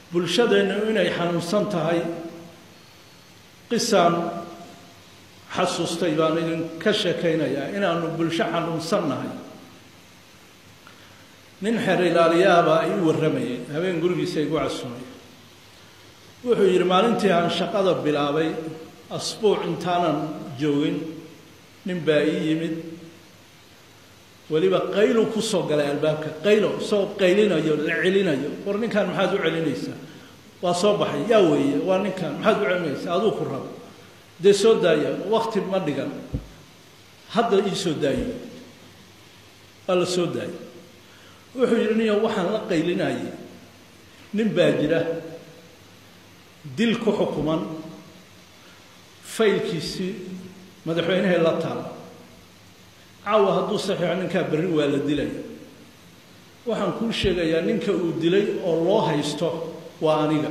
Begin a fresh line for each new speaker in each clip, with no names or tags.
bulshadeennu inay xanuunsan tahay qisaan xasuustay baan idinka sheekaynayaa inaanu bulsho xanuunsan nahay nin xeer ilaaliyaabaa ii warramayay habeen gurigiisa igu casumay wuxuu yidhi maalintii aan shaqada bilaabay asbuuc intaanan joogin nin baa ii yimid weliba qaylu ku soo galay albaabka qaylo isagoo qaylinayo la celinayo war ninkan maxaad u celinaysaa waa soo baxay yaa weeye waa ninkan maxaad u celinaysaa aduu ku rabo dee soo daaya wakti ma dhigan hadda ii soo daayo waa la soo daayay wuxuu yidhi niyo waxaan la qaylinayay nin baa jira dil ku xukuman faylkiisii madaxweynahay la taala caawa hadduu saxiixo ninkaa berri waa la dilaya waxaan kuu sheegayaa ninka uu dilay oo loo haysto waa aniga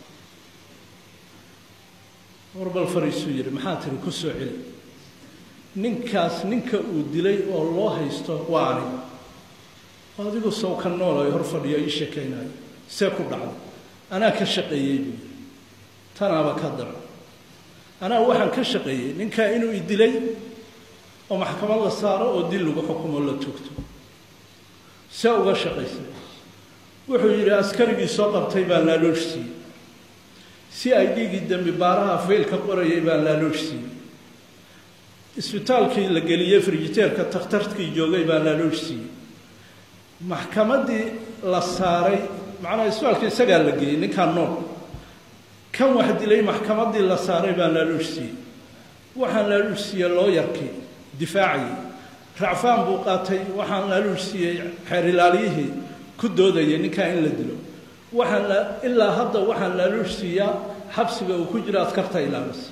warbal fariisuu yidhi maxaa tiri ku soo celi ninkaas ninka uu dilay oo loo haysto waa aniga adigu sow ka noolayo hor fadhiyo ii sheekaynayo see ku dhacday anaa ka shaqeeyey buu yidhi tanaaba ka daran anaa waxaan ka shaqeeyey ninkaa inuu i dilay oo maxkamad la saaro oo dil lagu xukumo la toogto see uga shaqaysay wuxuu yidhi askarigii soo qabtay baan laaloosh siiyey si ay dhiigii dembi baaraha faylka qorayay baan laaloosh siiyey isbitaalkii la geliyey frijiteerka takhtarkii joogay baan laaloosh siiyey maxkamaddii la saaray macnaha isbitaalka isagaa la geeyey ninkaan nool kan wax dilay maxkamaddii la saaray baan laaloosh siiyey waxaan laaloosh siiyey looyarkii difaacayay racfaan buu qaatay waxaan laaloosh siiyey xeer ilaaliyihii ku doodayay ninkaa in la dilo waxaan ilaa hadda waxaan laaloosh siiyaa xabsiga uu ku jiro askarta ilaalisa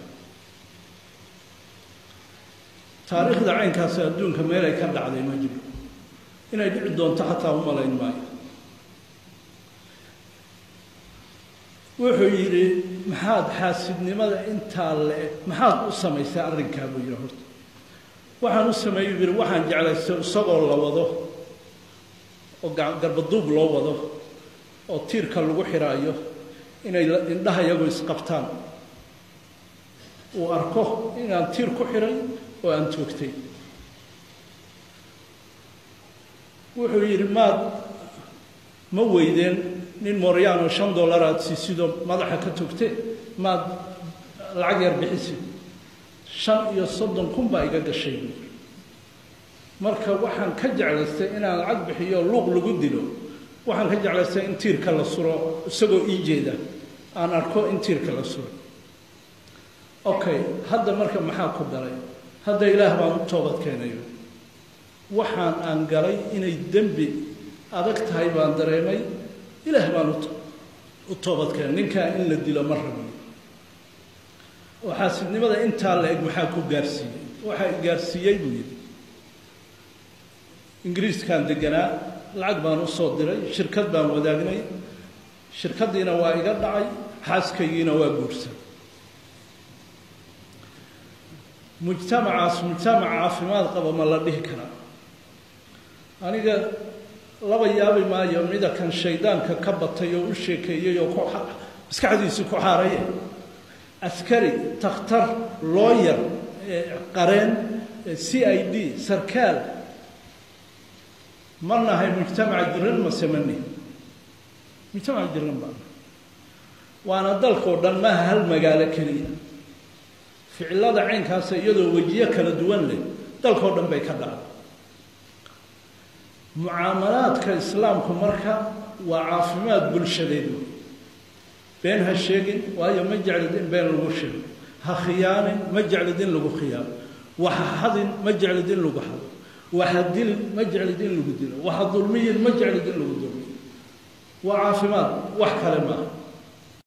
taariikhda caynkaasi adduunka meel ay ka dhacday ma jiro inay dhici doonto xataa u malayn maayo wuxuu yidhi maxaad xaasidnimada intaa le maxaad u samaysay arrinkaa buu yidhi horta waxaan u sameeyey yidhi waxaan jeclaystay isagoo la wado oo garbaduub loo wado oo tiirka lagu xiraayo inay indhaha iyagu isqabtaan uu arko inaan tiir ku xiray oo aan toogtay wuxuu yidhi maad ma weydeen nin mooryaano shan dollar aad siisidoo madaxa ka togte maad lacag yar bixisid shan iyo soddon kun baa iga gashay buui marka waxaan ka jeclaystay inaan lacag bixiyo luuq lagu dilo waxaan ka jeclaystay in tiirka la suro isagoo ii jeeda aan arko in tiirka la suro okay hadda marka maxaa ku galay hadda ilaah baan u toobad keenayo waxaan aan galay inay dembi adag tahay baan dareemay ilaah baan u toobad keenay ninkaa in la dilo ma rabiyo oo xaasidnimada intaa la eg maxaa ku gaarsiiyey waxaa gaarsiiyey buu yidhi ingiriiskaan deganaa lacag baan u soo diray shirkad baan wadaagnay shirkaddiina waa iga dhacay xaaskaygiina waa guursan mujtamacaas mujtamac caafimaad qaba ma la dhihi karaa aniga laba yaabi maayo mida kan shaydaanka ka batay oo u sheekeeyey oo ku maskaxdiisi ku xaaraye askari takhtar looyar qareen c i d sarkaal ma nahay mujtamaca jiran mase ma nihi mujtamaca jiran baa waana dalkao dhan maaha hal magaalo keliya ficilada caynkaasa iyadoo wejiyo kala duwan leh dalkao dhan bay ka dhacday mucaamalaadka islaamku marka waa caafimaad bulshadeed wey been ha sheegin waayo ma jeclid in been lagu sheego ha khiyaanin ma jeclid in lagu khiyaano waxa hadin ma jeclid in lagu hado waxa dilin ma jeclid in lagu dilo waxa dulmiyin ma jeclid in lagu dulmiyo waa caafimaad wax kale maaha